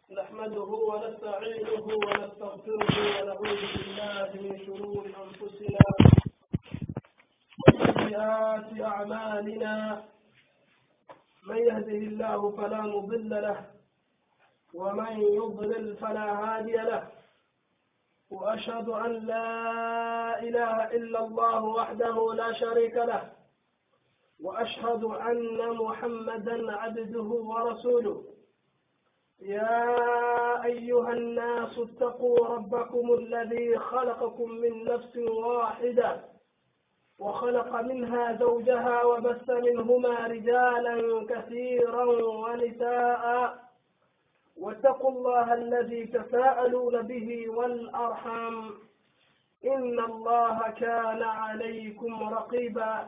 نحمده ونستعينه ونستغفره ونعوذ بالله من شرور أنفسنا وسيئات أعمالنا من يهده الله فلا مضل له ومن يضلل فلا هادي له وأشهد أن لا إله إلا الله وحده لا شريك له وأشهد أن محمدا عبده ورسوله يا أيها الناس اتقوا ربكم الذي خلقكم من نفس واحدة وخلق منها زوجها وبث منهما رجالا كثيرا ونساء واتقوا الله الذي تساءلون به والأرحام إن الله كان عليكم رقيبا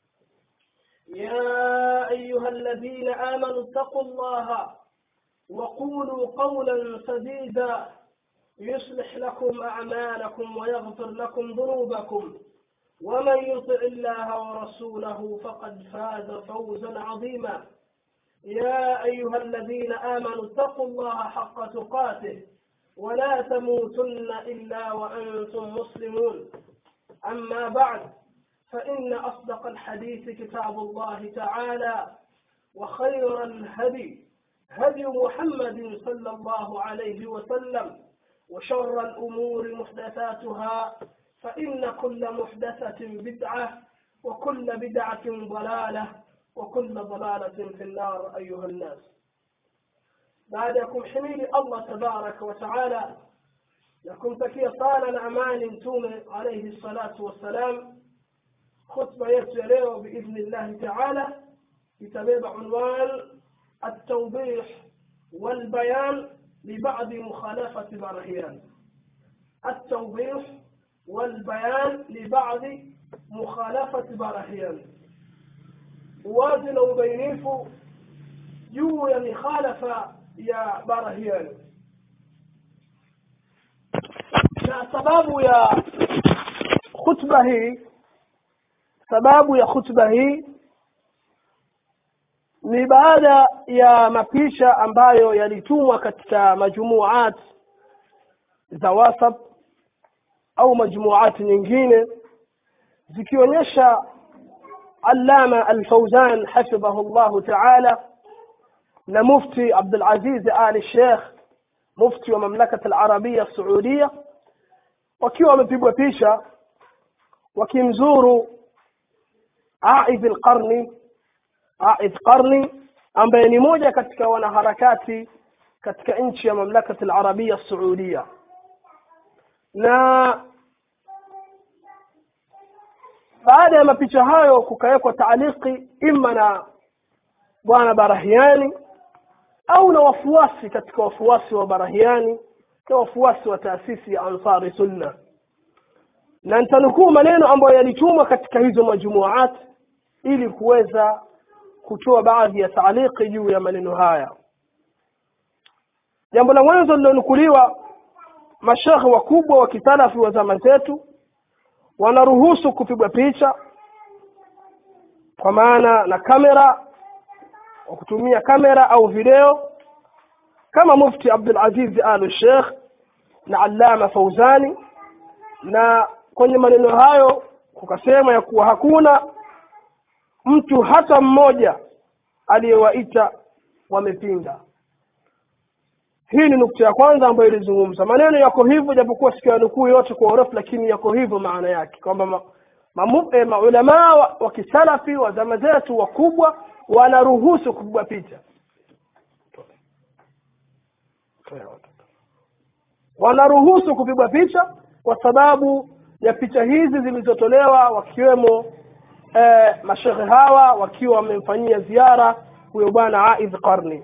يا أيها الذين آمنوا اتقوا الله وقولوا قولا سديدا يصلح لكم أعمالكم ويغفر لكم ذنوبكم ومن يطع الله ورسوله فقد فاز فوزا عظيما يا أيها الذين آمنوا اتقوا الله حق تقاته ولا تموتن إلا وأنتم مسلمون أما بعد فإن أصدق الحديث كتاب الله تعالى وخير الهدي هدي محمد صلى الله عليه وسلم وشر الأمور محدثاتها فإن كل محدثة بدعة وكل بدعة ضلالة وكل ضلالة في النار أيها الناس بعدكم حميد الله تبارك وتعالى لكم تكي صالا أمان توم عليه الصلاة والسلام خطبة يتليه بإذن الله تعالى يتبع عنوان التوضيح والبيان لبعض مخالفة برهيان التوضيح والبيان لبعض مخالفة برهيان uwazi na ubainifu juu ya mikhalafa ya barahiani na sababu ya khutba hii sababu ya khutba hii ni baada ya mapisha ambayo yalitumwa katika majumuat za wasap au majumuati nyingine zikionyesha allama alfauzan hafidhahu llahu taala na mufti abdulaziz ali sheikh mufti wa mamlakat alarabia saudia wakiwa wamepigwa picha wakimzuru aidh lqarni aidh qarni ambaye ni moja katika wanaharakati katika nchi ya mamlakat alarabia saudia na baada ya mapicha hayo kukawekwa taaliki ima na bwana barahiani au na wafuasi katika wafuasi wa barahiani na wafuasi wa taasisi ya ansari sunna na nitanukuu maneno ambayo yalitumwa katika hizo majumuat ili kuweza kutoa baadhi ya taaliki juu ya maneno haya jambo la mwanzo lilonukuliwa mashekhe wakubwa wa kisalafi wa zama zetu wanaruhusu kupigwa picha kwa maana na kamera kwa kutumia kamera au video kama mufti abdul aziz al sheikh na allama fauzani na kwenye maneno hayo kukasema ya kuwa hakuna mtu hata mmoja aliyewaita wamepinga hii ni nukta ya kwanza ambayo ilizungumza maneno yako hivyo japokuwa siku ya nukuu yote kwa urefu lakini yako hivyo maana yake kwamba ma, ma, eh, maulamaa wa, wa kisalafi wa zama zetu wakubwa wanaruhusu kupigwa picha wanaruhusu kupigwa picha kwa sababu ya picha hizi zilizotolewa wakiwemo eh, mashekhe hawa wakiwa wamemfanyia ziara huyo bwana aidh qarni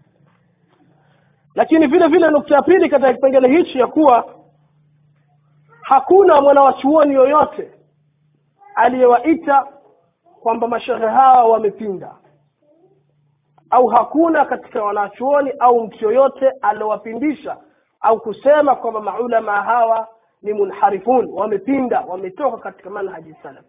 lakini vile vile nukta ya pili katika kipengele hichi ya kuwa hakuna mwanawachuoni yoyote aliyewaita kwamba mashehe hawa wamepinda au hakuna katika wanachuoni au mtu yoyote aliowapindisha au kusema kwamba maulama hawa ni munharifun wamepinda wametoka katika manhaji salaf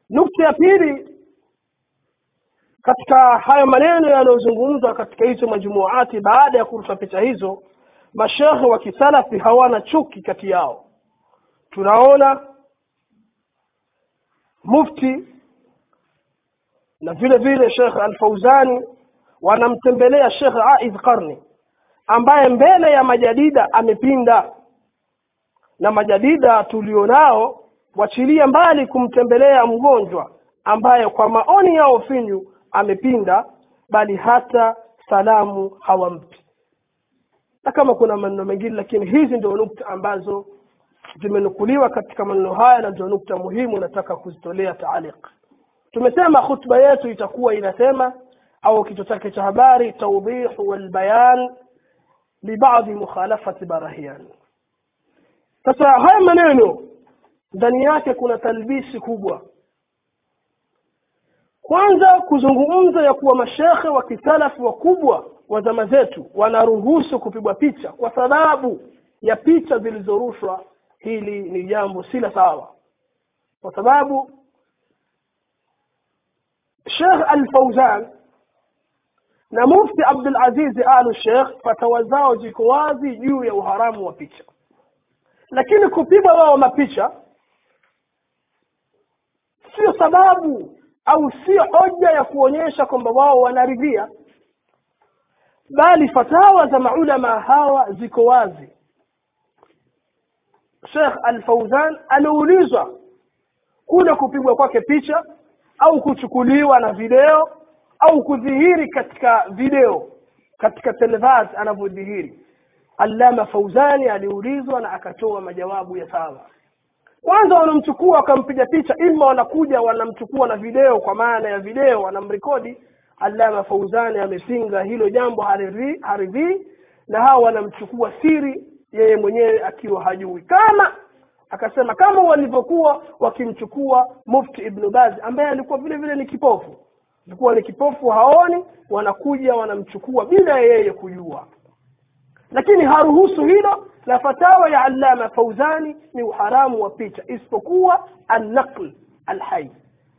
nukta ya pili katika hayo maneno yanayozungumzwa katika hizo majumuati baada ya kurusha picha hizo mashekhe wa kisalafi hawana chuki kati yao tunaona mufti na vile vile shekh alfauzani wanamtembelea shekh aidh qarni ambaye mbele ya majadida amepinda na majadida tulionao wachilie mbali kumtembelea mgonjwa ambaye kwa maoni yao finyu amepinda bali hata salamu hawampi na kama kuna maneno mengine lakini hizi ndio nukta ambazo zimenukuliwa katika maneno haya na ndio nukta muhimu nataka kuzitolea taaliq tumesema khutba yetu itakuwa inasema au kichwa chake cha habari tawdihu walbayan libadhi mukhalafati barahian sasa haya maneno ndani yake kuna talbisi kubwa kwanza kuzungumza ya kuwa mashekhe wa kisalafi wakubwa wa zama zetu wanaruhusu kupigwa picha kwa sababu ya picha zilizorushwa hili ni jambo si la sawa kwa sababu Sheikh Al-Fauzan na Mufti Abdul Aziz Al Sheikh fatawa zao ziko wazi juu ya uharamu wa picha lakini kupigwa wao mapicha sio sababu au sio hoja ya kuonyesha kwamba wao wanaridhia bali fatawa za maulama hawa ziko wazi Sheikh Al-Fauzan aliulizwa kule kupigwa kwake picha au kuchukuliwa na video au kudhihiri katika video katika televaz anavyodhihiri Allama Fauzani aliulizwa na akatoa majawabu ya sawa kwanza wanamchukua wakampiga picha ima wanakuja wanamchukua na video kwa maana ya video wanamrekodi Allama Fauzani amepinga hilo jambo haridhii haridhi, na hawa wanamchukua siri yeye mwenyewe akiwa hajui kama akasema kama walivyokuwa wakimchukua mufti ibn Baz ambaye alikuwa vile vile ni kipofu alikuwa ni kipofu haoni wanakuja wanamchukua bila yeye kujua lakini haruhusu hilo na fatawa ya allama fauzani ni uharamu wa picha isipokuwa annaql alhai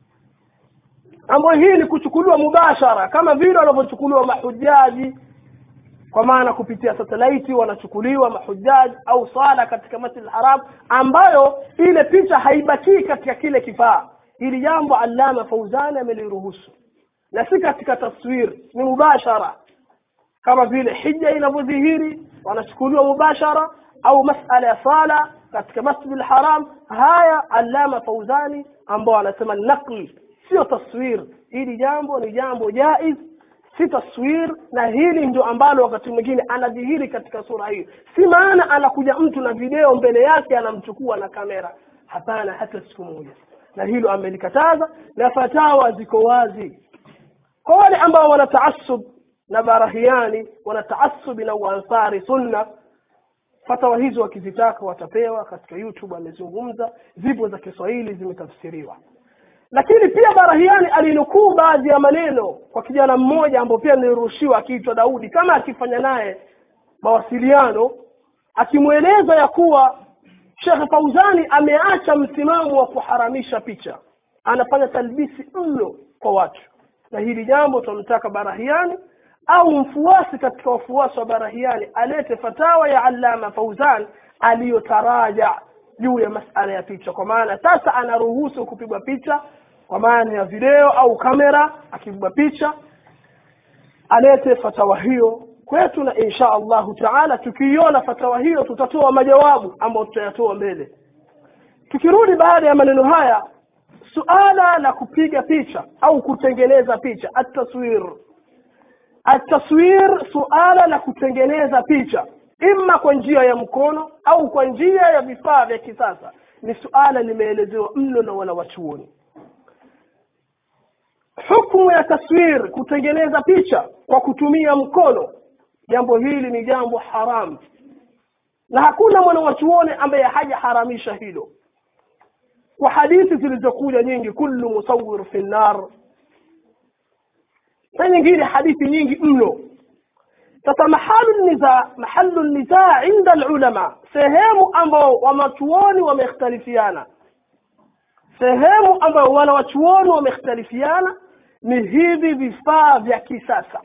ambayo hii ni kuchukuliwa mubashara kama vile wanavyochukuliwa mahujaji kwa maana kupitia satelaiti wanachukuliwa mahujaji au sala katika masjid haram ambayo ile picha haibakii katika kile kifaa hili jambo allama fauzani ameliruhusu na si katika taswir ni mubashara kama vile hija inavyodhihiri wanachukuliwa mubashara au masala ya sala katika masjid al-haram haya allama fauzani ambao anasema naqli sio taswir hili jambo ni jambo jaiz si taswir na hili ndio ambalo wakati mwingine anadhihiri katika sura hiyo si maana anakuja mtu na video mbele yake anamchukua na kamera hapana hata siku moja na hilo amelikataza na fatawa ziko wazi kwa wale ambao wana taasub na barahiani wana taasubi na uansari sunna fatawa hizo wakizitaka watapewa katika youtube amezungumza zipo za kiswahili zimetafsiriwa lakini pia barahiani alinukuu baadhi ya maneno kwa kijana mmoja ambao pia nilirushiwa akiitwa daudi kama akifanya naye mawasiliano akimweleza ya kuwa shekhe fauzani ameacha msimamo wa kuharamisha picha anafanya talbisi mno kwa watu na hili jambo tunamtaka barahiani au mfuasi katika wafuasi wa barahiani alete fatawa ya allama fauzan aliyotaraja juu ya masala ya picha kwa maana sasa anaruhusu kupigwa picha kwa maana ya video au kamera akipigwa picha alete fatawa hiyo kwetu na insha allahu taala tukiiona fatawa hiyo tutatoa majawabu ambayo tutayatoa mbele tukirudi baada ya maneno haya suala la kupiga picha au kutengeneza picha ataswir ataswir suala la kutengeneza picha imma kwa njia ya mkono au kwa njia ya vifaa vya kisasa ni suala limeelezewa mno na wanawachuoni hukmu ya taswir kutengeneza picha kwa kutumia mkono jambo hili ni jambo haramu na hakuna mwanawachuoni ambaye hajaharamisha hilo kwa hadithi zilizokuja nyingi kullu musawir fi nar na nyingine hadithi nyingi mno sasa mahalu niza mahalu nizaa inda alulama sehemu ambao wanachuoni wamekhtalifiana sehemu ambayo wanawachuoni wamekhtalifiana ni hivi vifaa vya kisasa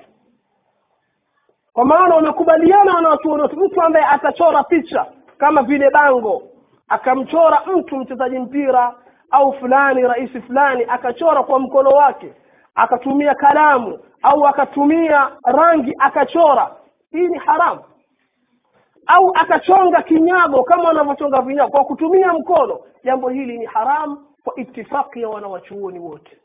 kwa maana wamekubaliana wanawachuoni wote mtu ambaye atachora picha kama vile bango akamchora mtu mchezaji mpira au fulani rais fulani akachora kwa mkono wake akatumia kalamu au akatumia rangi akachora hii ni haramu au akachonga kinyago kama wanavyochonga vinyago kwa kutumia mkono jambo hili ni haramu kwa itifaki ya wanawachuoni wote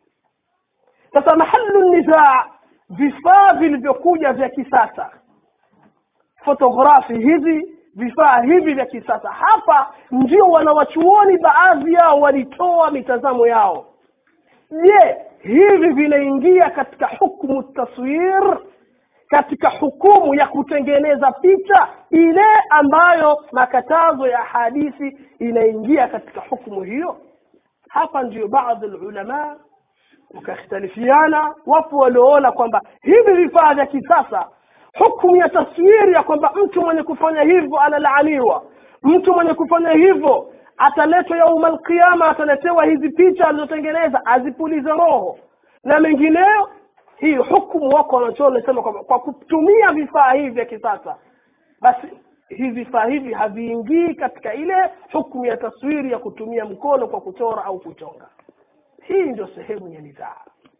sasa mahalu nizaa vifaa vilivyokuja vya kisasa fotografi hizi vifaa hivi vya kisasa hapa ndio wanawachuoni baadhi yao walitoa mitazamo yao je hivi vinaingia katika hukmu taswir katika hukumu ya kutengeneza picha ile ambayo makatazo ya hadithi inaingia katika hukumu hiyo hapa ndio baadhi ulama wakakhtalifiana wapo walioona kwamba hivi vifaa vya kisasa hukumu ya taswiri ya kwamba mtu mwenye kufanya hivyo analaaniwa mtu mwenye kufanya hivyo ataletwa yauma alqiyama ataletewa hizi picha alizotengeneza azipulize roho na mengineyo hii hukumu wako wanachoona nasema kwamba kwa kutumia vifaa hivi vya kisasa basi hivi vifaa hivi haviingii katika ile hukumu ya taswiri ya kutumia mkono kwa kuchora au kuchonga hii ndio sehemu ya nidhaa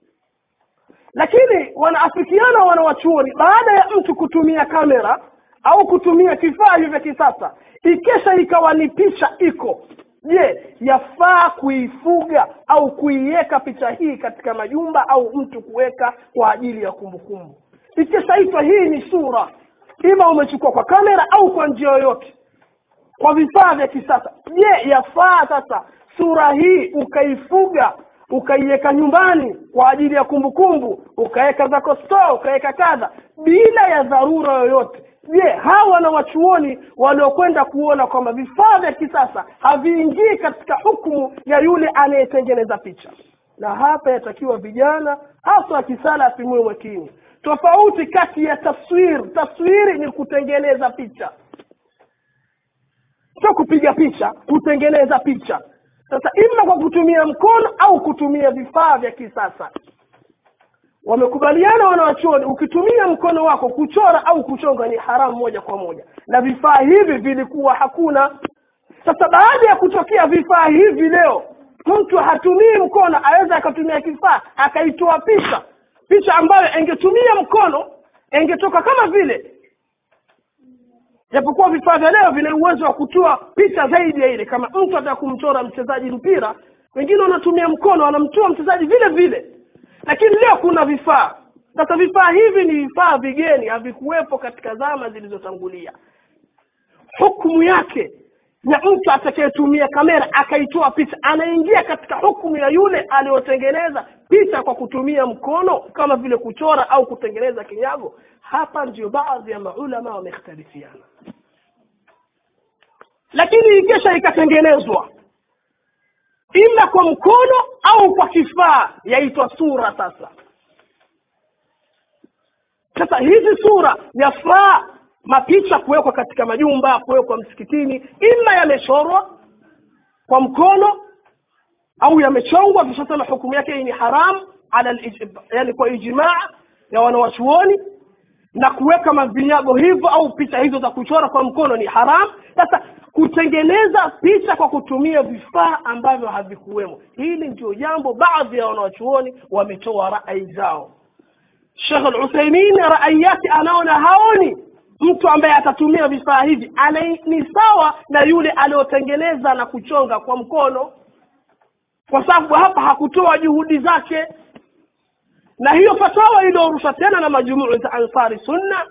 lakini wanaafikiana wanawachuoni baada ya mtu kutumia kamera au kutumia kifaa hivyo vya kisasa ikesha ikawa ni picha iko je yafaa kuifuga au kuiweka picha hii katika majumba au mtu kuweka kwa ajili ya kumbukumbu ikishaitwa hii ni sura ima umechukua kwa kamera au kwa njia yoyote kwa vifaa vya kisasa je yafaa sasa sura hii ukaifuga ukaiweka nyumbani kwa ajili ya kumbukumbu ukaweka zako store ukaweka kadha bila ya dharura yoyote je hawa na wachuoni waliokwenda kuona kwamba vifaa vya kisasa haviingii katika hukumu ya yule anayetengeneza picha na hapa yatakiwa vijana hasa akisala asimue makini tofauti kati ya taswir taswiri ni kutengeneza picha sio kupiga picha kutengeneza picha sasa ima kwa kutumia mkono au kutumia vifaa vya kisasa wamekubaliana wanawachuoni ukitumia mkono wako kuchora au kuchonga ni haramu moja kwa moja na vifaa hivi vilikuwa hakuna sasa baada ya kutokea vifaa hivi leo mtu hatumii mkono aweza akatumia kifaa akaitoa picha picha ambayo engetumia mkono engetoka kama vile japokuwa vifaa vya leo vina uwezo wa kutoa picha zaidi ya ile kama mtu ataka kumchora mchezaji mpira wengine wanatumia mkono wanamtoa mchezaji vile vile lakini leo kuna vifaa sasa vifaa hivi ni vifaa vigeni havikuwepo katika zama zilizotangulia hukumu yake na mtu atakayetumia kamera akaitoa picha anaingia katika hukumu ya yule aliyotengeneza picha kwa kutumia mkono kama vile kuchora au kutengeneza kinyago hapa ndio baadhi ya maulama wamekhtalifiana lakini ikesha ikatengenezwa ima kwa mkono au kwa kifaa yaitwa sura sasa sasa hizi sura yafaa mapicha kuwekwa katika majumba kuwekwa msikitini ima yamechorwa kwa mkono au yamechongwa tushasema hukumu yake hii ni haram ala yani kwa ijmaa ya wanawachuoni na kuweka mavinyago hivyo au picha hizo za kuchora kwa mkono ni haram sasa kutengeneza picha kwa kutumia vifaa ambavyo havikuwemo hili ndio jambo baadhi ya wanawachuoni wametoa rai zao shekh al-uthaimin rai yake anaona haoni mtu ambaye atatumia vifaa hivi ana ni sawa na yule aliyotengeneza na kuchonga kwa mkono kwa sababu hapa hakutoa juhudi zake na hiyo fatawa iliyorusha tena na majumuu za ansari sunna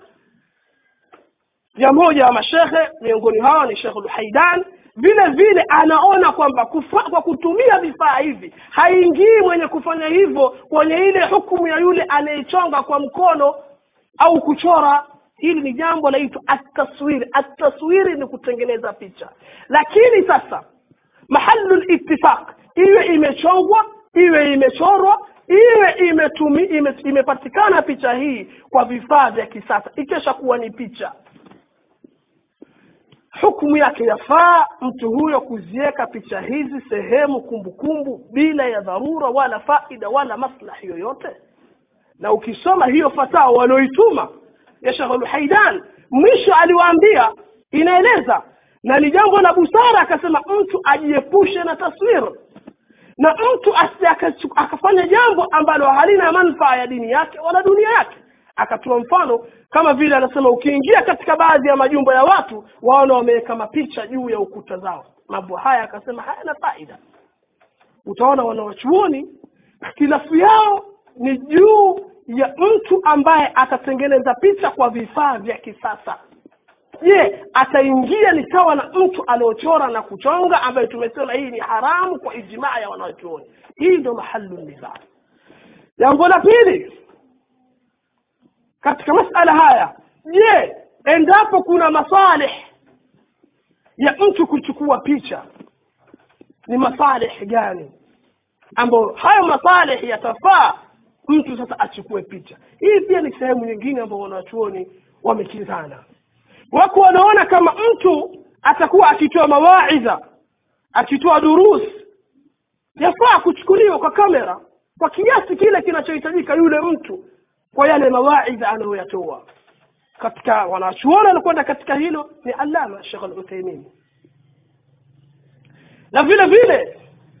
ya moja wa mashekhe miongoni hawa ni shekh lhaidan vile vile anaona kwamba kufa, kwa kutumia vifaa hivi haingii mwenye kufanya hivyo kwenye ile hukumu ya yule anayechonga kwa mkono au kuchora hili ni jambo laitwa ataswiri ataswiri ni kutengeneza picha lakini sasa mahalu litifaq iwe imechongwa iwe imechorwa iwe imetumi, ime, imepatikana picha hii kwa vifaa vya kisasa ikesha kuwa ni picha hukumu yake yafaa mtu huyo kuziweka picha hizi sehemu kumbukumbu bila ya dharura wala faida wala maslahi yoyote na ukisoma hiyo fatawa walioituma ya Sheikh Al-Haidan mwisho aliwaambia inaeleza na ni jambo la busara akasema mtu ajiepushe na taswira na mtu asije akachu- akafanya jambo ambalo halina manufaa ya dini yake wala dunia yake akatoa mfano kama vile anasema ukiingia katika baadhi ya majumba ya watu waona wameweka mapicha juu ya ukuta zao mambo haya akasema hayana faida utaona wanawachuoni khilafu yao ni juu ya mtu ambaye atatengeneza picha kwa vifaa vya kisasa je ataingia ni sawa na mtu aliochora na kuchonga ambaye tumesema hii ni haramu kwa ijmaa ya wanachuoni hii ndio mahalu nizaa jambo la pili katika masala haya je endapo kuna masalih ya mtu kuchukua picha ni masalih gani ambayo hayo masalih yatafaa mtu sasa achukue picha hii pia ni sehemu nyingine ambayo wanachuoni wamekinzana wako wanaona kama mtu atakuwa akitoa mawaidha akitoa durus yafaa kuchukuliwa kwa kamera kwa kiasi kile kinachohitajika yule mtu kwa yale mawaidha anayoyatoa katika wanachuoni wanakwenda katika hilo ni alama Sheikh Al-Uthaymeen na vile vile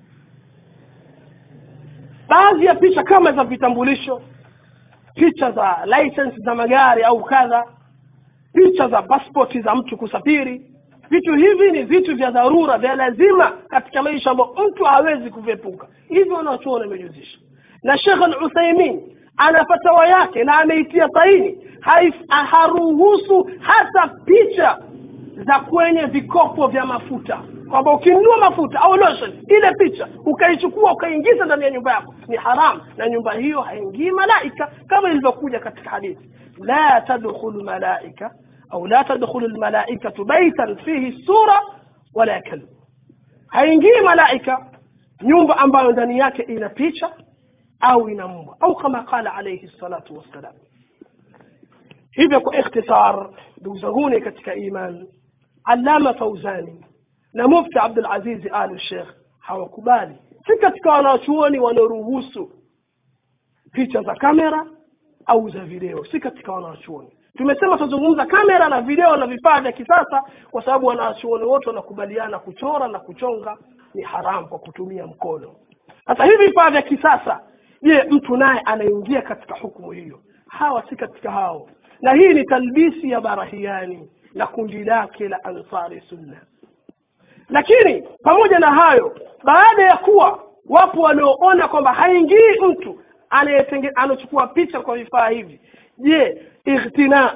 baadhi ya picha kama za vitambulisho picha za license za magari au kadha picha za passport za mtu kusafiri vitu hivi ni vitu vya dharura vya lazima katika maisha ambayo mtu hawezi kuviepuka hivyo wanachuoni wamejuzisha na Sheikh Al-Uthaymeen ana fatawa yake na ameitia saini haif- haruhusu hata picha za kwenye vikopo vya mafuta kwamba ukinunua mafuta au lotion ile picha ukaichukua ukaiingiza ndani ya nyumba yako ni haram na nyumba hiyo haingii malaika kama ilivyokuja katika hadithi la tadkhulu malaika au la tadkhulu almalaikatu baitan fihi sura wala kalb haingii malaika nyumba ambayo ndani yake ina picha au ina mbwa au kama qala alayhi salatu wassalam hivyo kwa ikhtisar ndugu zanguni katika iman allama fauzani na mufti abdul aziz al sheikh hawakubali si katika wanachuoni wanaoruhusu picha za kamera au za video si katika wanachuoni tumesema tutazungumza kamera na video na vifaa vya kisasa kwa sababu wanachuoni wote wanakubaliana kuchora na kuchonga ni haramu kwa kutumia mkono sasa hivi vifaa vya kisasa je mtu naye anaingia katika hukumu hiyo hawa si katika hao na hii ni talbisi ya barahiani na kundi lake la ansari sunna lakini pamoja na hayo baada ya kuwa wapo wanaoona kwamba haingii mtu anayetenge- anachukua picha kwa vifaa hivi je ikhtina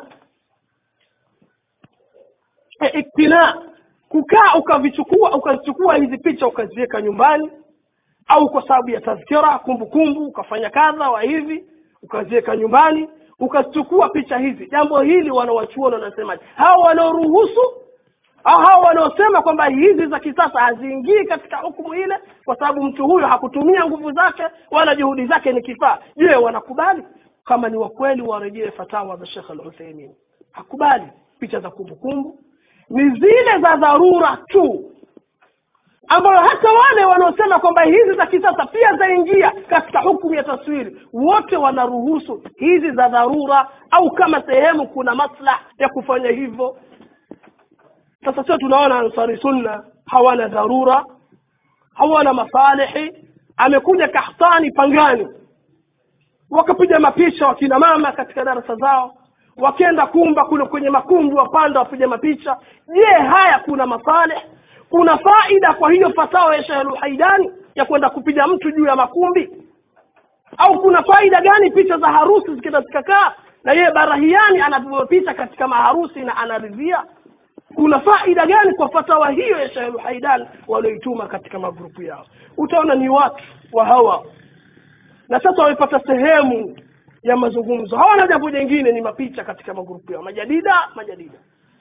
e, iktina kukaa ukavichukua ukazichukua hizi picha ukaziweka nyumbani au kwa sababu ya tazkira kumbukumbu ukafanya kadha wa hivi ukaziweka nyumbani ukazichukua picha hizi jambo hili wanawachuoni wanasema hawa wanaoruhusu au hawa wanaosema kwamba hizi za kisasa haziingii katika hukumu ile kwa sababu mtu huyo hakutumia nguvu zake wala juhudi zake ni kifaa je wanakubali kama ni wakweli warejee fatawa za Sheikh Al-Uthaymeen hakubali picha za kumbukumbu ni zile za dharura tu ambayo hata wale wanaosema kwamba hizi za kisasa pia zaingia katika hukumu ya taswiri wote wanaruhusu hizi za dharura au kama sehemu kuna maslah ya kufanya hivyo sasa sio tunaona ansari sunna hawana dharura hawana masalihi amekuja kahtani pangani wakapiga mapicha wakina mama katika darasa zao wakenda kumba kule kwenye makumbi wapanda wapiga mapicha je haya kuna masalih kuna faida kwa hiyo fatawa ya Sheikh Haidani ya kwenda kupiga mtu juu ya makumbi au kuna faida gani picha za harusi zikienda zikakaa na yeye barahiani anapigwa picha katika maharusi na anaridhia kuna faida gani kwa fatawa hiyo ya Sheikh Haidan walioituma katika magrupu yao utaona ni watu wa hawa na sasa wamepata sehemu ya mazungumzo hawana jambo jingine ni mapicha katika magrupu yao majadida majadida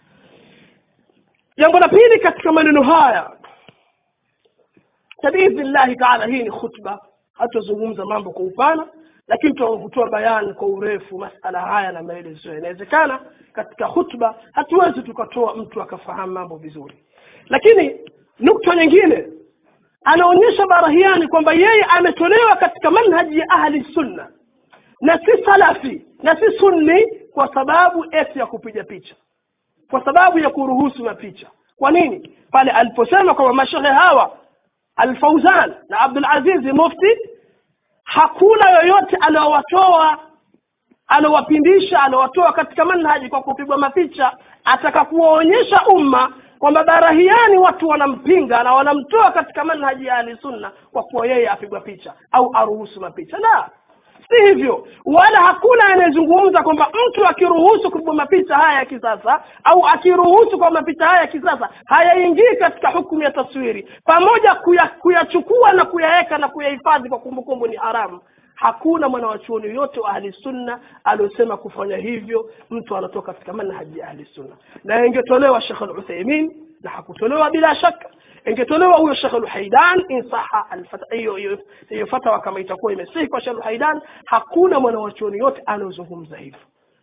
jambo la pili katika maneno haya biidhnillahi taala hii ni khutba hatuzungumza mambo kwa upana lakini tunakutoa bayani kwa urefu masala haya na maelezo inawezekana katika hutuba hatuwezi tukatoa mtu akafahamu mambo vizuri lakini nukta nyingine anaonyesha barahiani kwamba yeye ametolewa katika manhaji ya ahli sunna na si salafi na si sunni kwa sababu eti ya kupiga picha kwa sababu ya kuruhusu mapicha kwa nini pale aliposema kwamba mashehe hawa alfauzan na abdul azizi mufti hakuna yoyote aliowatoa aliowapindisha aliowatoa katika manhaji kwa kupigwa mapicha ataka kuwaonyesha umma kwamba barahiani watu wanampinga na wanamtoa katika manhaji ya ahli sunna kwa kuwa yeye apigwa picha au aruhusu mapicha la si hivyo wala hakuna anayezungumza kwamba mtu akiruhusu kupigwa mapicha haya ya kisasa au akiruhusu kwa mapicha haya ya kisasa hayaingii katika hukumu ya taswiri pamoja kuya, kuyachukua na kuyaweka na kuyahifadhi kwa kumbukumbu ni haramu hakuna mwanawachuoni yoyote wa ahli sunna aliosema kufanya hivyo mtu anatoka katika manhaji ya ahli sunna na ingetolewa shekh lutheimin na hakutolewa bila shaka ingetolewa huyo shekh lhaidan insaha hiyo hiyo fatwa kama itakuwa imesihi kwa shekh lhaidan hakuna mwanawachuoni yote anaozungumza hivyo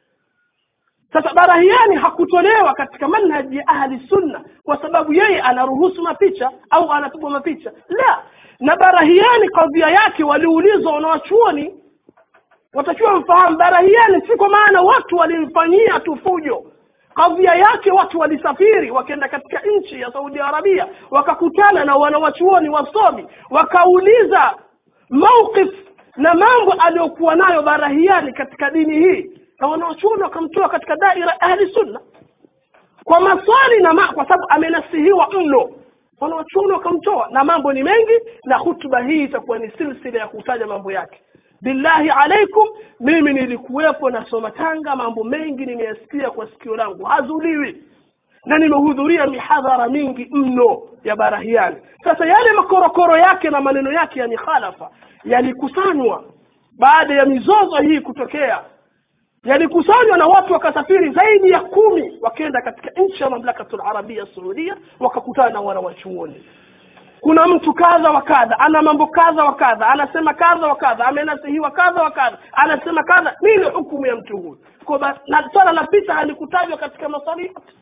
sasa barahiani hakutolewa katika manhaji ya ahli sunna kwa sababu yeye anaruhusu mapicha au anapigwa mapicha la na barahiani kadhia yake waliulizwa wanawachuoni watakiwa mfahamu barahiani si kwa maana watu walimfanyia tu fujo kadhia yake watu walisafiri wakaenda katika nchi ya saudi arabia wakakutana na wanawachuoni wasomi wakauliza mauqif na mambo aliyokuwa nayo barahiani katika dini hii na wanawachuoni wakamtoa katika daira ahli sunna kwa maswali na ma, kwa sababu amenasihiwa mno wanawachuoni wakamtoa na mambo ni mengi na hutuba hii itakuwa ni silsila ya kutaja mambo yake billahi alaikum mimi nilikuwepo nasoma tanga mambo mengi nimeyasikia kwa sikio langu hazuliwi na nimehudhuria mihadhara mingi mno ya barahiani sasa yale makorokoro yake na maneno yake ya mikhalafa yalikusanywa baada ya mizozo hii kutokea yalikusanywa na watu wakasafiri zaidi ya kumi wakaenda katika nchi ya mamlakatul arabia saudia wakakutana na wanawachuoni kuna mtu kadha wa kadha ana mambo kadha wa kadha anasema kadha wa kadha amenasihiwa kadha wa kadha anasema kadha nini hukumu ya mtu huyu na swala la picha halikutajwa katika maswali yote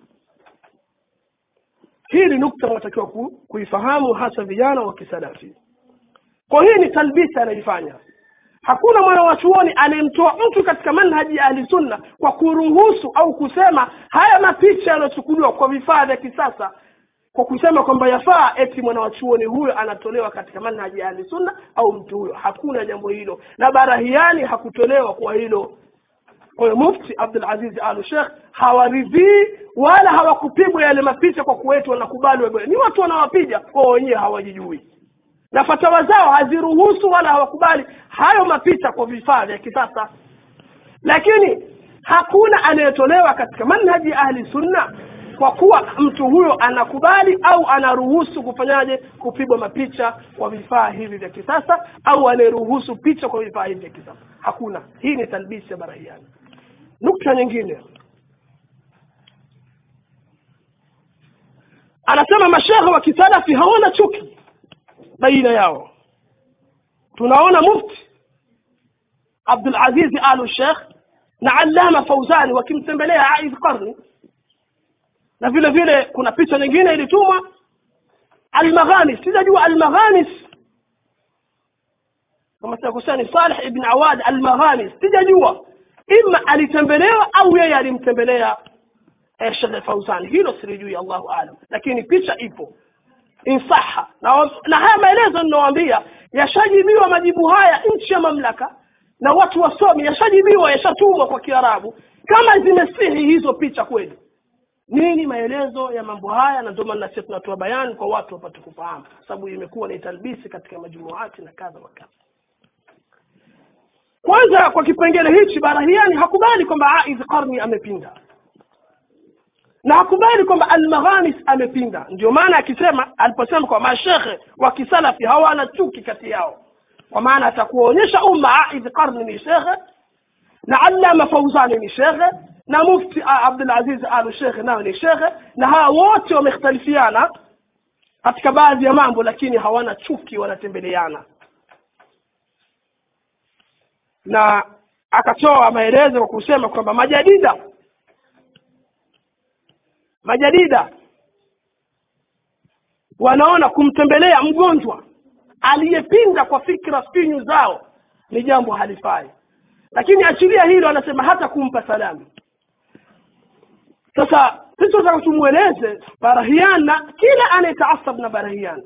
hii ni nukta unatakiwa ku, kuifahamu hasa vijana wa kisalafi kwa hii ni talbisi anaifanya hakuna mwana wa chuoni anayemtoa mtu katika manhaji ya ahli sunna kwa kuruhusu au kusema haya mapicha yanayochukuliwa kwa vifaa vya kisasa kwa kusema kwamba yafaa eti mwana wa chuoni huyo anatolewa katika manhaji ya ahli sunna au mtu huyo hakuna jambo hilo na barahiani hakutolewa kwa hilo kwa hiyo mufti abdul aziz al sheikh hawaridhii wala hawakupigwa yale mapicha kwa kuwetu wanakubali wabaya ni watu wanawapiga kwa wenyewe hawajijui na fatawa zao haziruhusu wala hawakubali hayo mapicha kwa vifaa vya kisasa lakini hakuna anayetolewa katika manhaji ya ahli sunna kwa kuwa mtu huyo anakubali au anaruhusu kufanyaje kupigwa mapicha kwa vifaa hivi vya kisasa au anayeruhusu picha kwa vifaa hivi vya kisasa hakuna hii ni talbisi ya barahiani nukta nyingine anasema mashehe wa kisalafi hawana chuki baina yao tunaona mufti abdul aziz alu sheikh na allama fauzani wakimtembelea aidh qarni na vile vile kuna picha nyingine ilitumwa almaghanis sijajua almaghanis kama sitakosea ni salih ibn awad almaghanis sijajua ima alitembelewa au yeye alimtembelea eh, shekhe fauzani hilo silijui allahu alam lakini picha ipo insaha na, na haya maelezo ninawaambia yashajibiwa majibu haya nchi ya mamlaka na watu wasomi yashajibiwa yashatumwa kwa kiarabu kama zimesihi hizo picha kweli nini maelezo ya mambo haya na ndio maana sisi tunatoa bayani kwa watu wapate kufahamu sababu imekuwa ni talbisi katika majumuati na kadha wa kadha kwanza kwa kipengele hichi barahiani hakubali kwamba aidh qarni amepinda na hakubali kwamba almaghanis amepinda ndio maana akisema aliposema kwa mashekhe wa kisalafi hawana chuki kati yao kwa maana atakuonyesha umma aidh qarni ni shekhe na allama fauzani ni shekhe na mufti abdulaziz al shekhe nayo ni shekhe na hawa wote wamekhtalifiana katika baadhi ya mambo lakini hawana chuki wanatembeleana na akatoa maelezo kwa kusema kwamba majadida majadida wanaona kumtembelea mgonjwa aliyepinda kwa fikra finyu zao ni jambo halifai lakini achilia hilo anasema hata kumpa salamu sasa sisi tunataka tumweleze barahian na kila anayetaasab na barahian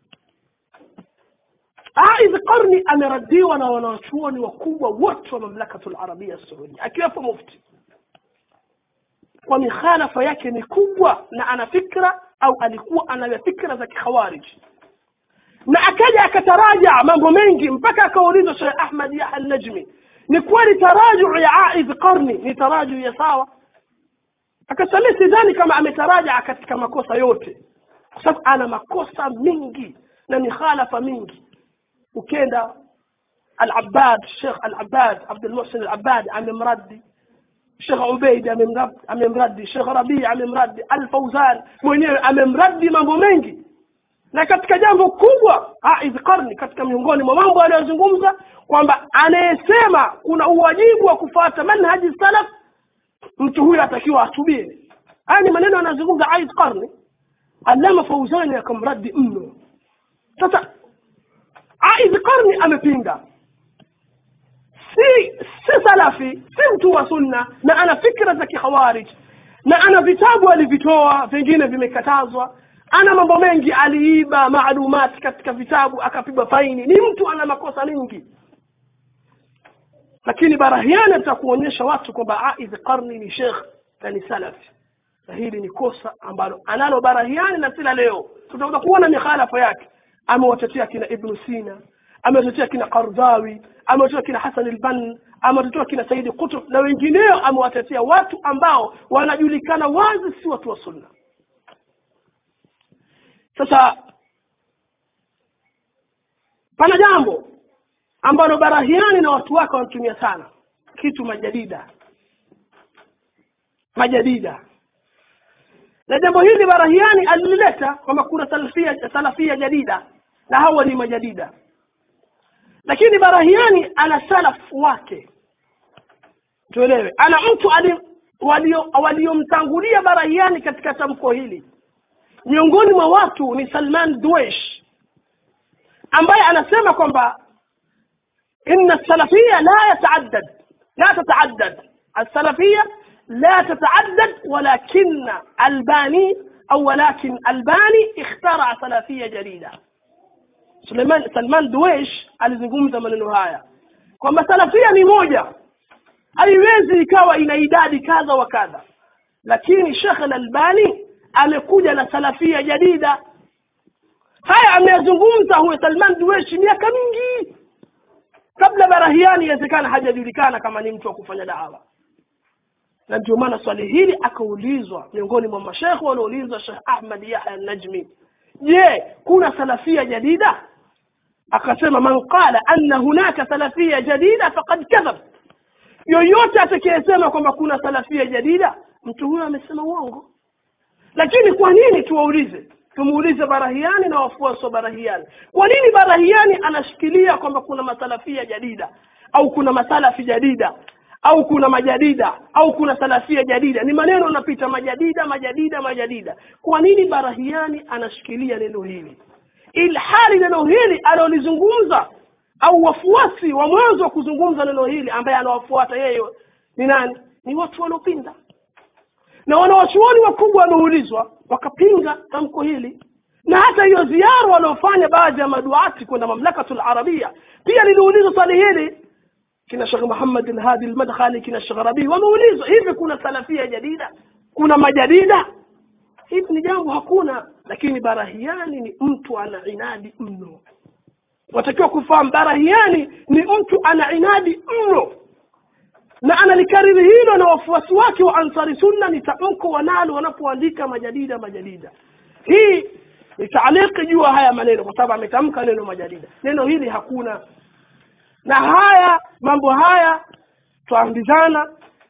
Aidh Qarni ameradiwa na wanawachuoni wakubwa wote wa mamlakatu larabia saudia akiwepo mufti kwa mikhalafa yake ni kubwa na ana fikra au alikuwa ana fikra za kikhawarij na akaja akataraja mambo mengi mpaka akaulizwa Sheikh Ahmad Yahya al-Najmi ni kweli taraju ya Aidh Qarni ni taraju ya sawa akasalia sidhani kama ametaraja katika makosa yote kwa sababu ana makosa mingi na mikhalafa mingi ukenda al-Abbad Sheikh al-Abbad Abdul Muhsin al-Abbad amemraddi Sheikh Ubaid amemraddi Sheikh Rabi amemraddi Al-Fawzan mwenyewe amemraddi mambo mengi na katika jambo kubwa Aidh Qarni katika miongoni mwa mambo aliyozungumza kwamba anayesema kuna uwajibu wa kufuata manhaji salaf mtu huyo atakiwa atubie haya ni maneno anazungumza Aidh Qarni Allama Fawzani akamraddi mno sasa Aidh Qarni amepinga si si salafi si mtu wa sunna na ana fikra za kikhawarij na ana vitabu alivitoa vingine vimekatazwa ana mambo mengi aliiba maalumati katika vitabu akapigwa faini ni mtu ana makosa mengi lakini barahiani atakuonyesha watu kwamba aidh qarni ni shekh na ni salafi na hili ni kosa ambalo analo barahiani na sila leo tutakuja kuona mikhalafa yake amewatetea kina ibnu sina amewatetea kina Qardawi, amewatetea kina Hasan al-Bann, amewatetea kina Saidi Qutb na wengineo, amewatetea watu ambao wanajulikana wazi si watu wa sunna. Sasa pana jambo ambalo Barahiani na watu wake wanatumia sana, kitu majadida, majadida na jambo hili Barahiani alilileta kwamba kuna salafia, salafia jadida na hawa ni majadida lakini barahiani ana salaf wake tuelewe ana mtu waliomtangulia walio barahiani katika tamko hili miongoni mwa watu ni salman duesh ambaye anasema kwamba inna salafia la yataaddad la tataaddad السلفية لا تتعدد ولكن الباني أو ولكن الباني اخترع سلفية جديدة Suleiman Salman Duesh alizungumza maneno haya kwamba salafia ni moja haiwezi ikawa ina idadi kadha wa kadha lakini Sheikh Al-Albani amekuja na salafia jadida haya ameyazungumza huyo Salman Duesh miaka mingi kabla Barahiani inawezekana hajajulikana kama ni mtu wa kufanya dawa na ndio maana swali hili akaulizwa miongoni mwa mashekhe walioulizwa Sheikh Ahmad Yahya An-Najmi je kuna salafia jadida akasema man qala anna hunaka salafia jadida faqad kadhab yoyote atakayesema kwamba kuna salafia jadida mtu huyo amesema uongo lakini kwa nini tuwaulize tumuulize barahiani na wafuasi wa barahiani kwa nini barahiani anashikilia kwamba kuna masalafia jadida au kuna masalafi jadida au kuna majadida au kuna salafia jadida ni maneno yanapita majadida majadida majadida kwa nini barahiani anashikilia neno hili ilhali neno hili alilolizungumza au wafuasi wa mwanzo wa kuzungumza neno hili ambaye anawafuata yeye ni nani ni watu waliopinda na wanawachuoni wakubwa wameulizwa wakapinga tamko hili na hata hiyo ziara waliofanya baadhi ya maduati kwenda mamlakatul arabia pia liliulizwa swali hili kina Sheikh Muhammad al-Hadi al-Madkhali kina Sheikh Rabi wameulizwa hivi kuna salafia jadida kuna majadida hivi ni jambo hakuna lakini barahiani ni mtu ana inadi mno watakiwa kufahamu barahiani ni mtu ana inadi mno na analikariri hilo na wafuasi wake wa ansari sunna ni tamko wanalo wanapoandika majadida majadida hii ni taaliki juu haya maneno kwa sababu ametamka neno majadida neno hili hakuna na haya mambo haya twaambizana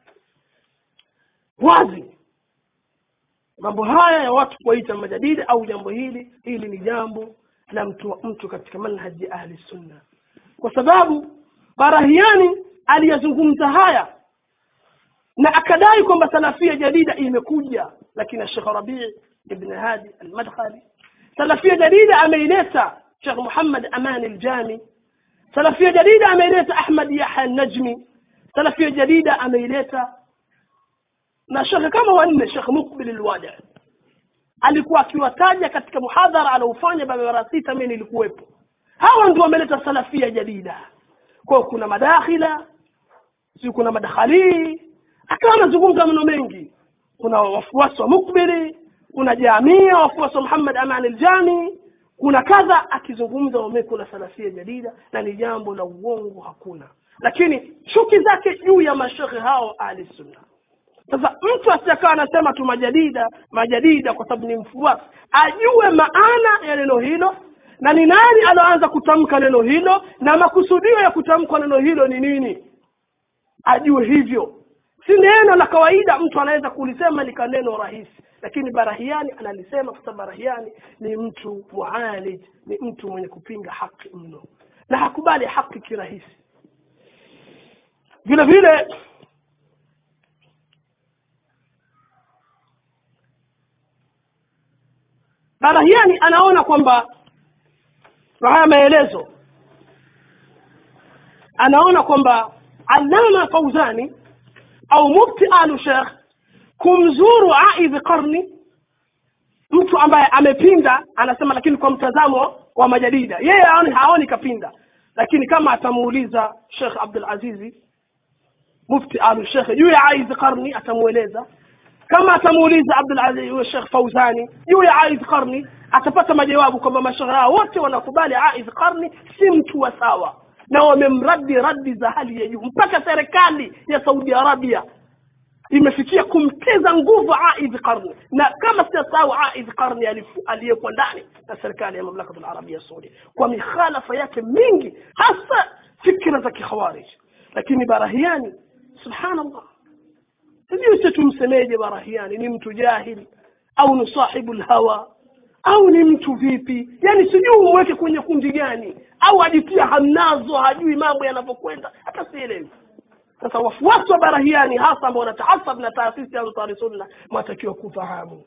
wazi mambo haya ya watu kuwaita majadida au jambo hili hili ni jambo la mtu mtu katika manhaji ahli sunna kwa sababu barahiani aliyezungumza haya na akadai kwamba salafia jadida imekuja lakini Sheikh Rabi' ibn Hadi al-Madkhali salafia jadida ameileta Sheikh Muhammad Aman al-Jami salafia jadida ameileta Ahmad Yahya al-Najmi salafia jadida ameileta na shekhe kama wanne Sheikh Mukbil al-Wadi alikuwa akiwataja katika muhadhara aliofanya mara sita mimi nilikuwepo hawa ndio wameleta salafia jadida kwa kuna madakhila si kuna madakhali akawa anazungumza maneno mengi kuna wafuasi wa Mukbili kuna jamia wafuasi wa Muhammad Aman al-Jami kuna kadha akizungumza wame kuna salafia jadida na ni jambo la uongo hakuna lakini chuki zake juu ya mashekhe hao ahli sunna sasa mtu asiyakawa anasema tu majadida majadida kwa sababu ni mfuasi ajue maana ya neno hilo na ni nani aloanza kutamka neno hilo na makusudio ya kutamka neno hilo ni nini ajue hivyo si neno la kawaida mtu anaweza kulisema lika neno rahisi lakini barahiani analisema kwa sababu barahiani ni mtu mualij ni mtu mwenye kupinga haki mno na hakubali haki kirahisi vile vile barahiani anaona kwamba kwa haya maelezo anaona kwamba alama fauzani au mufti alu sheikh kumzuru aidhi qarni mtu ambaye amepinda anasema lakini kwa mtazamo wa majadida yeye haoni, haoni kapinda lakini kama atamuuliza shekh abdul azizi mufti alu sheikh juu ya aidhi qarni atamueleza kama atamuuliza abdul aziz shekh fauzani juu ya aidhi qarni atapata majawabu kwamba mashehe hao wote wanakubali aidhi qarni si mtu wa sawa na wamemradi radi za hali ya juu mpaka serikali ya saudi arabia imefikia kumteza nguvu aidh qarni na kama sijasahau aidh qarni aliyekuwa ndani na serikali ya mamlaka alarabia saudi kwa mikhalafa yake mingi hasa fikra za kikhawarij lakini barahiani subhanallah sijui si tumsemeje barahiani ni mtu jahili au ni sahibu lhawa au ni mtu vipi yani sijui umweke kwenye kundi gani au ajitia hamnazo hajui mambo yanavyokwenda hata sielewi sasa wafuasi wa barahiani hasa ambao wanatahasab na taasisi ya ansari sunna mwatakiwa kufahamu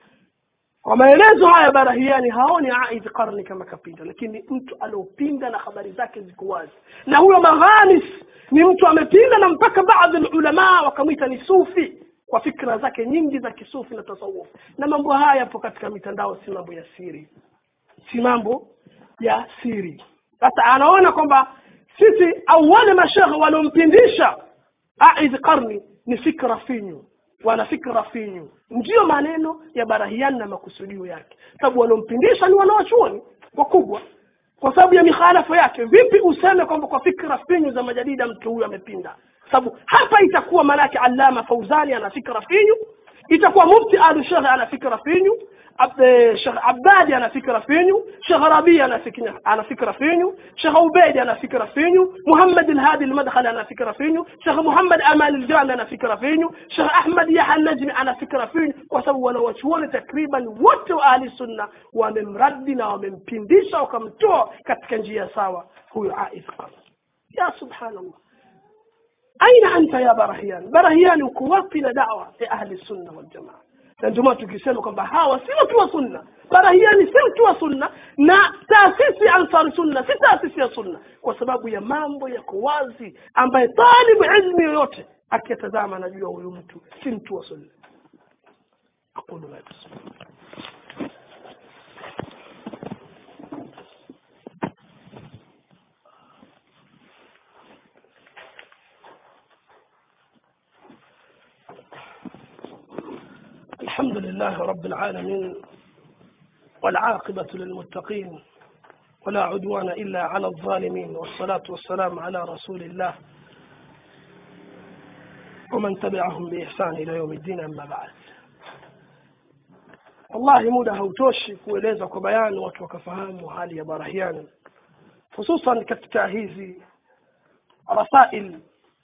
kwa maelezo haya barahiani haoni aidh qarni kama kapinda lakini mtu aliopinda na habari zake ziko wazi na huyo maghanis ni mtu amepinda na mpaka baadhi ulama wakamwita ni sufi kwa fikra zake nyingi za kisufi na tasawuf na mambo haya yapo katika mitandao si mambo ya siri si mambo ya siri sasa anaona kwamba sisi au wale mashekhe waliompindisha aidh qarni ni fikra finyu wana fikra finyu ndiyo maneno ya barahiani na makusudio yake sababu waliompindisha ni wanawachuoni wakubwa kwa sababu ya mikhalafa yake vipi useme kwamba kwa fikra finyu za majadida mtu huyu amepinda sababu hapa itakuwa manake allama fauzani ana fikra finyu itakuwa mufti alu shekhe ana fikra finyu Sheikh Abadi ana fikra finyu, Sheikh Rabi ana fikra ana fikra finyu, Sheikh Ubaidi ana fikra finyu, Muhammad al-Hadi al-Madkhali ana fikra finyu, Sheikh Muhammad Amal al-Jami ana fikra finyu, Sheikh Ahmad Yahya al-Najmi ana fikra finyu, kwa sababu wanawachuoni takriban wote wa ahli sunna wamemradi na wamempindisha wakamtoa katika njia sawa huyo Aidh Qarn. Ya subhanallah. aina anta ya barahian barahiani uko wapi na dawa ya ahli sunna wal jamaa na ndio maana tukisema kwamba hawa si watu wa sunna barahiani si mtu wa sunna na taasisi ya ansari sunna si taasisi ya sunna kwa sababu ya mambo yako wazi ambaye talibu ilmi yoyote akiyatazama anajua huyu mtu si mtu wa sunna aqulu ma tasma الحمد لله رب العالمين والعاقبة للمتقين ولا عدوان إلا على الظالمين والصلاة والسلام على رسول الله ومن تبعهم بإحسان إلى يوم الدين أما بعد wallahi muda hautoshi kueleza kwa bayani watu wakafahamu hali ya barahiani hususan katika hizi rasail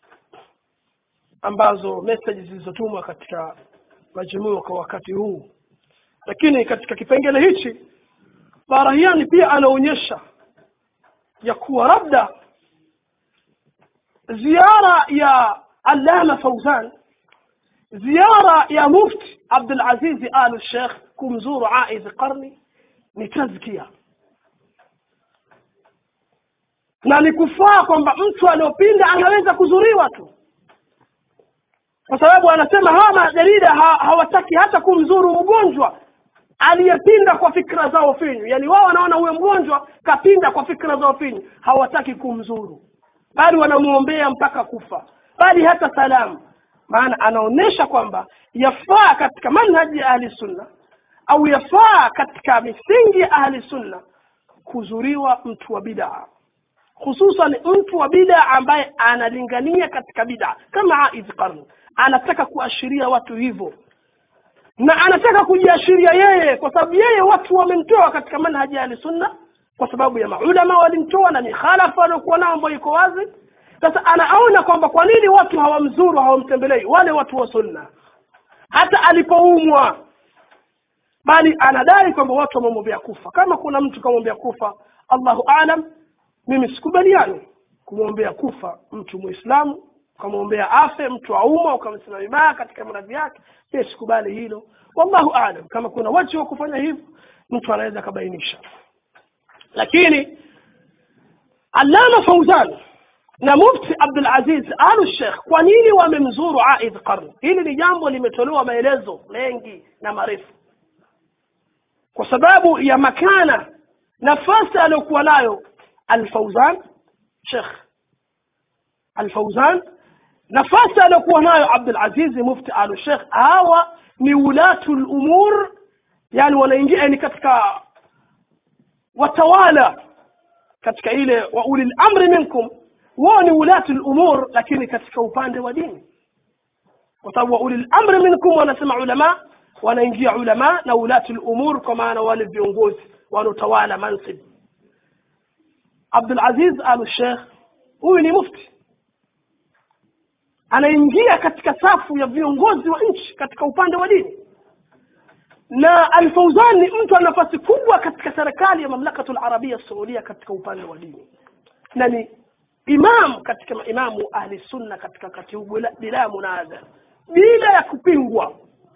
ambazo message zilizotumwa katika majumua kwa wakati huu lakini katika kipengele hichi barahiani pia anaonyesha ya kuwa labda ziara ya allama fauzan ziara ya mufti abdulazizi al sheikh kumzuru aidh qarni ni tazkia na ni kufaa kwamba mtu aliopinda anaweza kuzuriwa tu kwa sababu anasema hawa majarida ha, hawataki hata kumzuru mgonjwa aliyepinda kwa fikra zao finyu yaani wao wanaona huyo mgonjwa kapinda kwa fikra zao finyu hawataki kumzuru bali wanamwombea mpaka kufa bali hata salamu maana anaonyesha kwamba yafaa katika manhaji ya ahli sunna au yafaa katika misingi ya ahli sunna kuzuriwa mtu wa bidaa hususan mtu wa bidaa ambaye analingania katika bidaa kama aidh qarni anataka kuashiria watu hivyo na anataka kujiashiria yeye kwa sababu yeye watu wamemtoa katika manhaji ya sunna kwa sababu ya maulama walimtoa na mikhalafa waliokuwa nao ambayo iko wazi sasa anaona kwamba kwa nini watu hawamzuru hawamtembelei wale watu wa sunna hata alipoumwa bali anadai kwamba watu wamemwombea kufa kama kuna mtu kamwombea kufa allahu alam mimi sikubaliani kumwombea kufa mtu muislamu ukamwombea afe mtu auma ukamsema vibaya katika maradhi yake ye sikubali hilo wallahu alam kama kuna waji wa kufanya hivyo mtu anaweza akabainisha lakini allama fauzan na mufti abdul aziz alu sheikh kwa nini wamemzuru aidh qarni hili ni jambo limetolewa maelezo mengi na marefu kwa sababu ya makana nafasi aliyokuwa nayo alfauzan sheikh alfauzan nafasi aliyokuwa nayo abdul aziz mufti alu sheikh hawa ni ulatu lumur yani wanaingia ni katika watawala katika ile wa uli lamri minkum wao ni ulatu lumur lakini katika upande wa dini kwa sababu wa uli lamri minkum wanasema ulama wanaingia ulama na ulatu lumur kwa maana wale viongozi wanaotawala mansib abdul aziz al sheikh huyu ni mufti anaingia katika safu ya viongozi wa nchi katika upande wa dini na alfauzan ni mtu ana nafasi kubwa katika serikali ya mamlakatu larabia saudia katika upande wa dini na ni imam katika maimamu ahli sunna katika wakati huu bila munadha bila ya kupingwa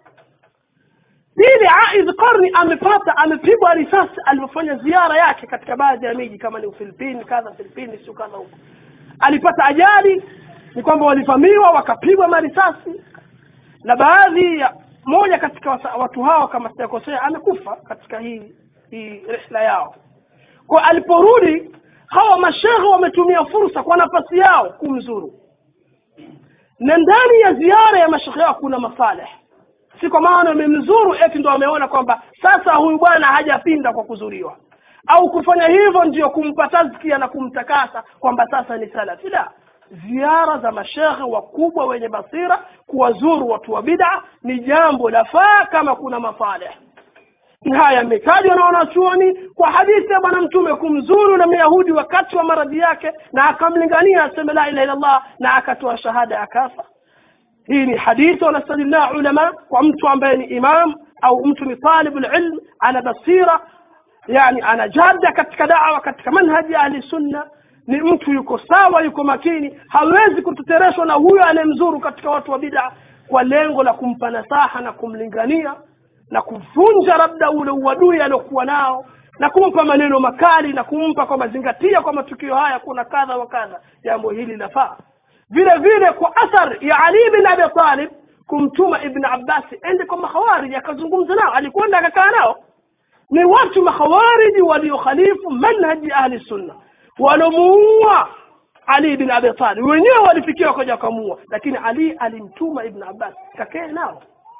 pili aidh qarni amepata amepigwa risasi alipofanya ziara yake katika baadhi ya miji kama ni ufilipini kadha filipini sio kadha huko alipata ajali ni kwamba walivamiwa wakapigwa marisasi na baadhi ya moja katika watu hao kama sijakosea amekufa katika hii hii rihla yao kwa aliporudi hawa mashehe wametumia fursa kwa nafasi yao kumzuru na ndani ya ziara ya mashehe yao kuna masaleh si kwa maana wamemzuru eti ndo wameona kwamba sasa huyu bwana hajapinda kwa kuzuriwa au kufanya hivyo ndio kumpa tazkia na kumtakasa kwamba sasa ni salafi la ziara za mashekhe wakubwa wenye basira kuwazuru watu wa bid'a ni jambo lafaa kama kuna masaleh haya yametajwa na wanachuoni kwa hadithi ya bwana mtume kumzuru na myahudi wakati wa maradhi yake na akamlingania aseme la ilaha illallah na akatoa shahada akafa hii ni hadithi wanastadilna ulama kwa mtu ambaye ni imam au mtu ni talibu lilm ana basira yani ana jada katika dawa katika manhaji ya ahli sunna ni mtu yuko sawa yuko makini hawezi kutetereshwa na huyo anayemzuru katika watu wa bid'a kwa lengo la kumpa nasaha na kumlingania na kuvunja labda ule uadui aliokuwa nao na kumpa maneno makali na kumpa kwa mazingatia kwa matukio haya kuna kadha wa kadha jambo hili lafaa vile vile kwa athar ya ali bin abi talib kumtuma ibn abbas ende kwa makhawariji akazungumza nao alikwenda akakaa nao ni watu makhawariji waliokhalifu manhaji ahli sunna walomuua ali bin abi talib wenyewe walifikia wakaja wakamuua lakini ali alimtuma ibn abbas kakee nao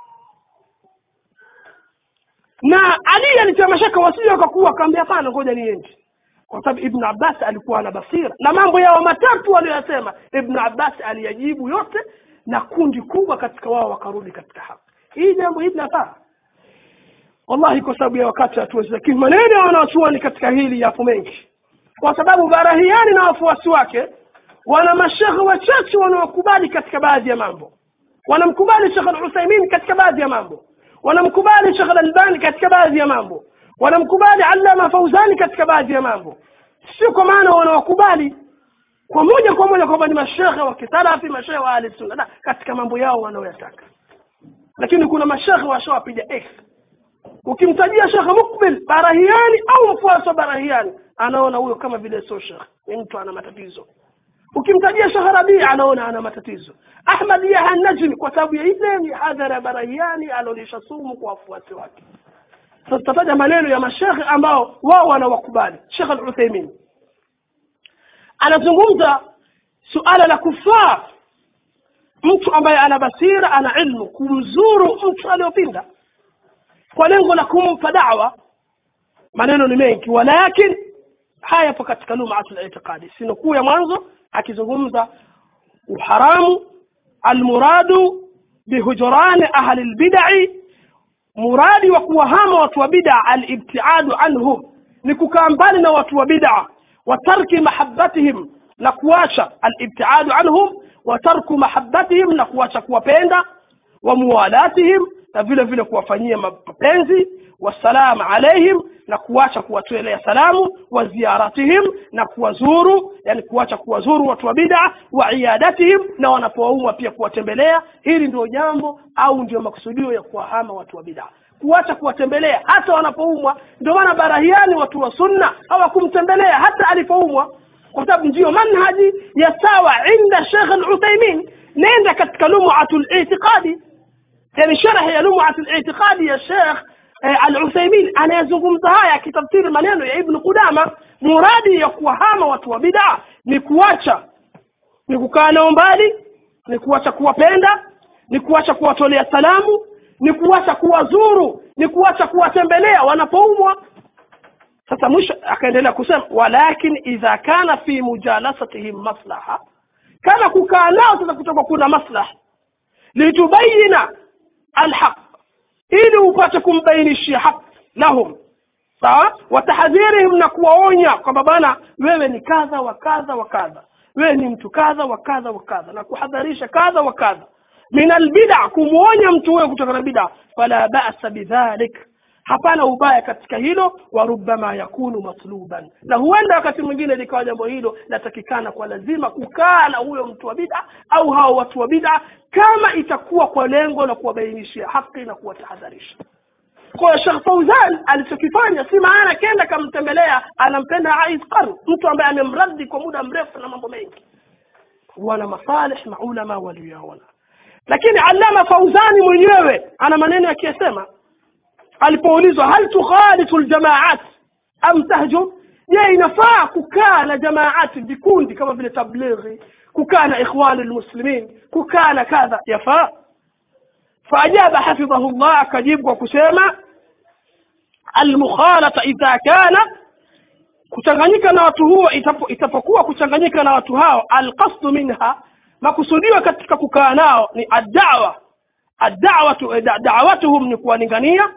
na ali alitia mashaka wasije wakakuwa akaambia hapana ngoja niende kwa sababu ibn abbas alikuwa na basira na mambo yao matatu waliyosema ibn abbas aliyajibu yote na kundi kubwa katika wao wakarudi katika haki hii jambo hili nafaa wallahi kwa sababu ya wakati hatuwezi lakini maneno ya wanawachuoni katika hili yapo mengi kwa sababu barahiani na wafuasi wake wana mashehe wachache wanaokubali katika baadhi ya mambo wanamkubali shekh al-Uthaymin katika baadhi ya mambo wanamkubali shekh al-Albani katika baadhi ya mambo wanamkubali Allama Fauzani katika baadhi ya mambo sio kwa maana wanawakubali kwa moja kwa moja kwamba ni mashekhe wa kisalafi mashekhe wa ahli sunna la katika mambo yao wanaoyataka lakini kuna mashekhe washawapiga x ukimtajia shekhe mukbil barahiani au mfuasi wa barahiani anaona huyo kama vile sio shekhe ni mtu ana matatizo ukimtajia shekhe rabii anaona ana matatizo ahmad yaha najmi kwa sababu ya ile mihadhara ya barahiani anaonyesha sumu kwa wafuasi wake sasa tutataja maneno ya mashekhe ambao wao wanawakubali shekhe al-uthaymin anazungumza suala la kufaa mtu ambaye ana basira ana ilmu kumzuru mtu aliyopinda kwa lengo la kumpa dawa maneno ni mengi walakin haya yapo katika lumatul itiqadi sinukuu ya mwanzo akizungumza uharamu almuradu bihujurani ahli lbidai muradi wa kuwahama watu wa bid'a alibtiadu anhum ni kukaa mbali na watu wa bid'a wa tarki mahabbatihim na kuacha alibtiadu anhum wa tarku mahabbatihim na kuacha kuwapenda wa muwalatihim na vile vile kuwafanyia mapenzi wasalam alaihim na kuacha kuwatolea salamu wa ziyaratihim na kuwazuru yani kuacha kuwazuru watu wa bid'a wa iyadatihim na wanapowaumwa pia kuwatembelea hili ndio jambo au ndio makusudio ya kuwahama watu wa bid'a kuacha kuwatembelea hata wanapoumwa ndio maana barahiani watu wa sunna hawakumtembelea hata alipoumwa kwa sababu ndiyo manhaji ya sawa inda Sheikh Al-Uthaymeen nenda katika lum'atul i'tiqadi yani sharh ya lum'atul i'tiqadi ya Sheikh Al-Uthaymeen anayezungumza haya akitafsiri maneno ya Ibn Qudama muradi ya kuwahama watu wa bid'a ni kuacha ni kukaa nao mbali ni kuacha kuwapenda ni kuacha kuwatolea salamu ni kuacha kuwazuru ni kuacha kuwatembelea wanapoumwa sasa mwisho akaendelea kusema walakin idha kana fi mujalasatihim maslaha kama kukaa nao sasa kutoka kuna maslaha litubayina alhaq ili upate kumbainishia haq lahum sawa watahadhirihim na kuwaonya kwamba bana wewe ni kadha wa kadha wa kadha wewe ni mtu kadha wa kadha wa kadha na kuhadharisha kadha wa kadha min albid'a kumwonya mtu huyo kutoka na bid'a fala ba'sa bidhalik hapana ubaya katika hilo wa rubbama yakunu matluban na huenda wakati mwingine likawa jambo hilo latakikana kwa lazima kukaa na huyo mtu wa bid'a au hao watu wa bid'a kama itakuwa kwa lengo la kuwabainishia haki na kuwatahadharisha kwa Sheikh Fauzan alichokifanya si maana kenda kamtembelea anampenda Ais Qarn mtu ambaye amemraddi kwa muda mrefu na mambo mengi wana masalih maulama walioyaona lakini Allama Fauzani mwenyewe ana maneno yakiyasema alipoulizwa hal tukhalitu aljamaat am tahjum je inafaa kukaa na jamaati vikundi kama vile tablighi kukaa na ikhwani almuslimin kukaa na kadha yafaa faajaba hafidhahu llah akajibu kwa kusema almukhalata idha kana kuchanganyika na watu huo itapo, itapokuwa kuchanganyika na watu hao alqasdu minha makusudiwa katika kukaa nao ni addawa addawatu da'watuhum ni kuwalingania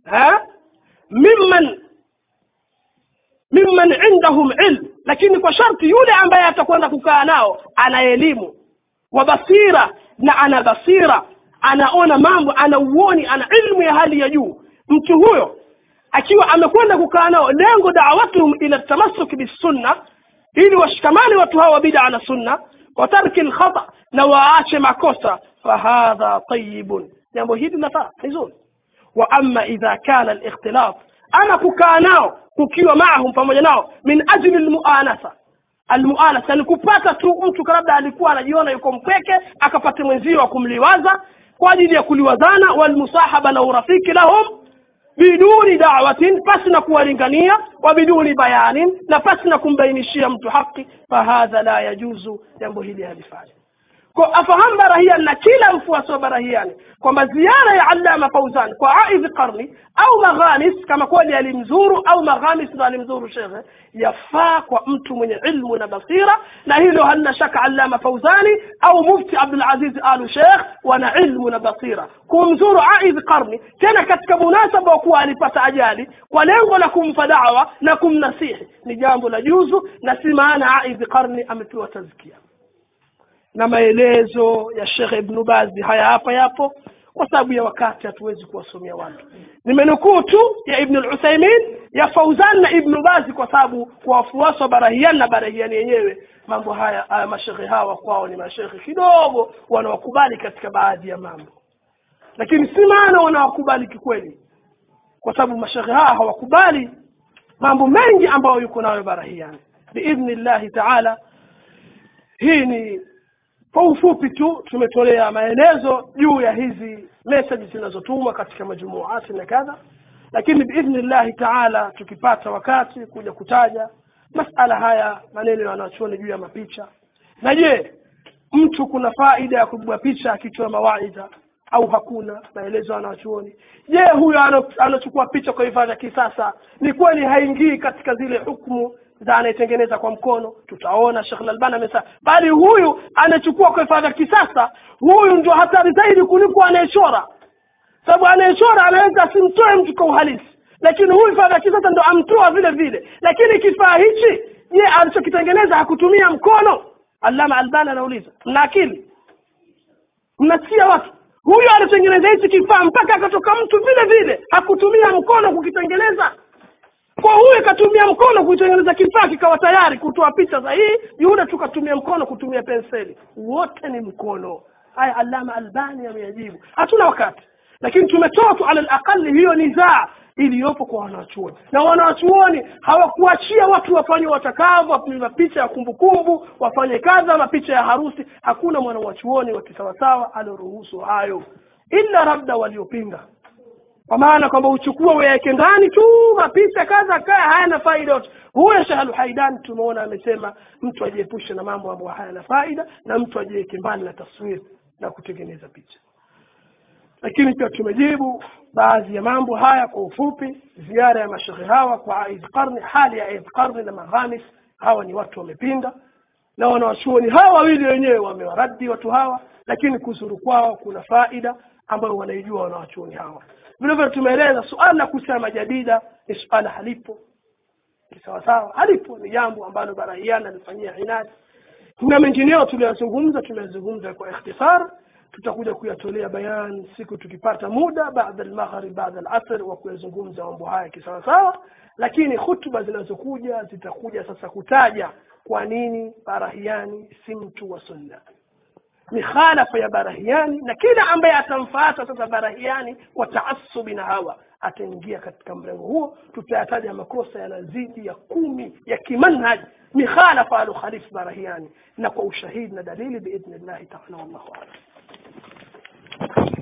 mimman mimman indahum ilm lakini kwa sharti yule ambaye atakwenda kukaa nao ana elimu wa basira na ana basira anaona mambo ana uoni ana ilmu ya hali ya juu mtu huyo akiwa amekwenda kukaa nao lengo da'watuhum ila tamassuk bisunna ili washikamane watu hawa bid'a na sunna wa tarki alkhata na waache makosa fahadha tayyibun jambo hili linafaa vizuri wa amma idha kana alikhtilaf ama kukaa nao kukiwa maahum pamoja nao min ajli almuanasa almuanasa ni kupata tu mtu labda alikuwa anajiona yuko mpweke akapata mwenzio wa kumliwaza kwa ajili ya kuliwazana walmusahaba na urafiki lahum biduni da'watin pasi na kuwalingania wa biduni bayanin na pasi na kumbainishia mtu haki fahadha la yajuzu jambo hili halifai kwa afahamu barahian na kila mfuasi wa barahiani kwamba ziara ya allama fauzan kwa aidhi qarni au maghanis kama kweli alimzuru au maghanis ndo alimzuru shekhe yafaa kwa mtu mwenye ilmu na basira na hilo halina shaka allama fauzani au mufti abdulaziz alu shekh wana ilmu na basira kumzuru aidhi qarni tena katika munasaba wa kuwa alipata ajali kwa lengo la kumpa dawa na kumnasihi ni jambo la juzu na si maana aidhi qarni amepewa tazkia na maelezo ya Sheikh Ibn Baz haya hapa yapo kwa sababu ya wakati hatuwezi kuwasomea watu nimenukuu tu ya ibn al-Uthaymin ya Fauzan na ibn Bazi kwa sababu kwa wafuasi wa Barahian na Barahian yenyewe mambo haya haya mashekhe hawa kwao ni mashekhe kidogo wanawakubali katika baadhi ya mambo lakini si maana wanawakubali kikweli kwa sababu mashekhe hawa hawakubali mambo mengi ambayo yuko nayo Barahian biidhnillahi taala hii ni kwa ufupi tu tumetolea maelezo juu ya hizi message zinazotumwa katika majumuati na kadha lakini biidhnillahi taala tukipata wakati kuja kutaja masala haya maneno ya wanachuoni juu ya mapicha na je mtu kuna faida ya kupigwa picha akitoa mawaidha au hakuna maelezo ya wanachuoni je huyo ano- anachukua picha kwa hifadhi ya kisasa ni kweli haingii katika zile hukumu za anayetengeneza kwa mkono tutaona Sheikh Al-Albani amesema bali huyu anachukua kwa hifadhi ya kisasa huyu ndio hatari zaidi kuliko anayechora sababu anayechora anaweza asimtoe mtu kwa uhalisi lakini huyu hifadhi ya kisasa ndo amtoa vile vile lakini kifaa hichi je alichokitengeneza hakutumia mkono Allama Albani anauliza mna akili mnasikia watu huyu alitengeneza hichi kifaa mpaka akatoka mtu vile vile hakutumia mkono kukitengeneza kwa huyu katumia mkono kuitengeneza kifaa kikawa tayari kutoa picha sahihi yule tukatumia mkono kutumia penseli wote ni mkono haya alama albani ameyajibu hatuna wakati lakini tumetoa tu ala alaqali hiyo nizaa iliyopo kwa wanachuoni na wanachuoni hawakuachia watu wafanye watakavyo wapige mapicha ya kumbukumbu wafanye kadha mapicha ya harusi hakuna mwanawachuoni wa kisawasawa alioruhusu hayo ila labda waliopinga kwa maana kwamba uchukue weke ndani tu mapicha kadha kaya hayana faida yote huyo shahalu haidan tumeona amesema mtu ajiepushe na mambo ambayo hayana faida na mtu ajiweke mbali na taswiri na kutengeneza picha lakini pia tumejibu baadhi ya mambo haya kwa ufupi ziara ya mashehe hawa kwa aidh qarni hali ya aidh qarni na maghamis hawa ni watu wamepinda na wanawachuoni hawa wawili wenyewe wamewaradi watu hawa lakini kuzuru kwao kuna faida ambayo wanaijua wanawachuoni hawa vile vile tumeeleza suala la kusema jadida ni suala halipo ni sawasawa halipo ni jambo ambalo barahiana alifanyia inadi na mengineo tuliyozungumza tumezungumza kwa ikhtisar tutakuja kuyatolea bayan siku tukipata muda baada almaghrib baada alasr wa kuyazungumza mambo haya kisawasawa lakini hutuba zinazokuja zitakuja sasa kutaja kwa nini barahiani si mtu wa sunna mikhalafa ya barahiani na kila ambaye atamfuata sasa barahiani kwa taasubi na hawa ataingia katika mrengo huo tutayataja makosa yanazidi ya kumi ya kimanhaj mikhalafa alukhalifu barahiani na kwa ushahidi na dalili biidhnillahi taala wallahu alam